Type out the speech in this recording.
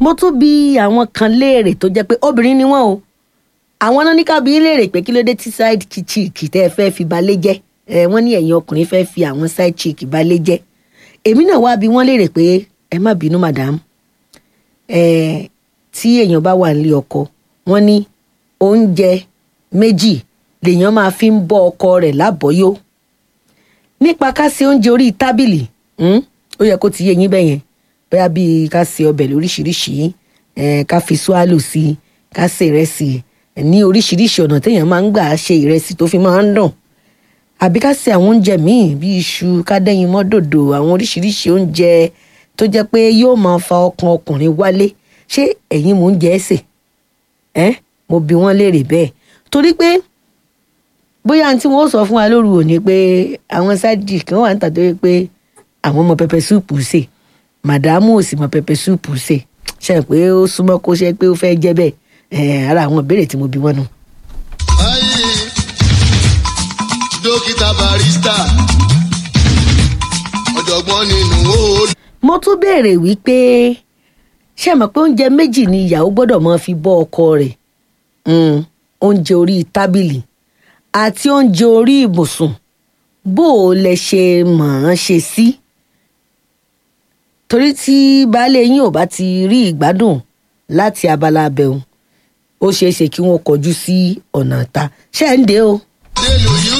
mo tún bi àwọn kan léèrè tó jẹ́ pé obìnrin ni wọ́n o àwọn náà ní ká bi í léèrè pé kí ló dé tí side chick tẹ́ ẹ fẹ́ fi balẹ̀ jẹ́ ẹ wọ́n ní ẹ̀yin ọkùnrin fẹ́ fi àwọn side chick balẹ̀ jẹ́ èmi náà wá bi wọ́n léèrè pé ẹ má bínú madam ẹ tí èèyàn bá wà nílé ọkọ wọ́n ní oúnjẹ méjì lèèyàn máa fi ń bọ́ ọkọ rẹ̀ lábọ́yó nípa ká ṣe oúnjẹ orí tábìlì hmm, ó yẹ kó ti yé yín bẹ́yẹn bóyá bíi ká ṣe ọbẹ̀ lóríṣiríṣi eh, ká fi swallow sí i ká ṣe ìrẹsì eh, ní oríṣiríṣi ọ̀nà téèyàn máa ń gbà ṣe ìrẹsì tó fi máa ń dùn àbí ká ṣe àwọn oúnjẹ míì bíi iṣu ká dẹ́yìn mọ́ dòdò àwọn oríṣiríṣi oúnjẹ tó jẹ́ pé yóò máa fa ọkàn ọkùnrin wálé ṣé ẹ̀yin mò ń jẹ́ ẹ̀sẹ̀ ẹ́ mo bi wọ́n léèrè bẹ́ẹ̀ torí pé bóyá tí wọ́n sọ fún wa lóru òní pé àwọn sáàdì kan wà níta tó yẹ pé àwọn ọmọ pẹpẹ súùpù sè màdàmú ò sì mọ pẹpẹ súùpù sè ṣe pé ó súnmọ́ kó ṣe pé ó fẹ́ jẹ́ bẹ́ẹ̀ ẹ̀ ara àwọn ìbéèrè tí mo bi wọ́n nù. ayé dókítà barista ọ̀jọ̀gbọ́n nínú ó. mo tún béèrè wípé ṣé ẹ mọ̀ pé oúnjẹ méjì ni ìyàwó gbọ́dọ̀ máa fi bọ́ ọkọ rẹ̀ Mm, oúnjẹ orí tábìlì àti oúnjẹ orí ibùsùn bó o lẹ ṣe mọ̀ ọ́n ṣe sí. torí tí baálé yín ò bá ti rí ìgbádùn láti abala abẹ́hùn ó ṣeé ṣe kí wọ́n kọjú sí ọ̀nà ta ṣé ẹ̀ ń dé o. délùú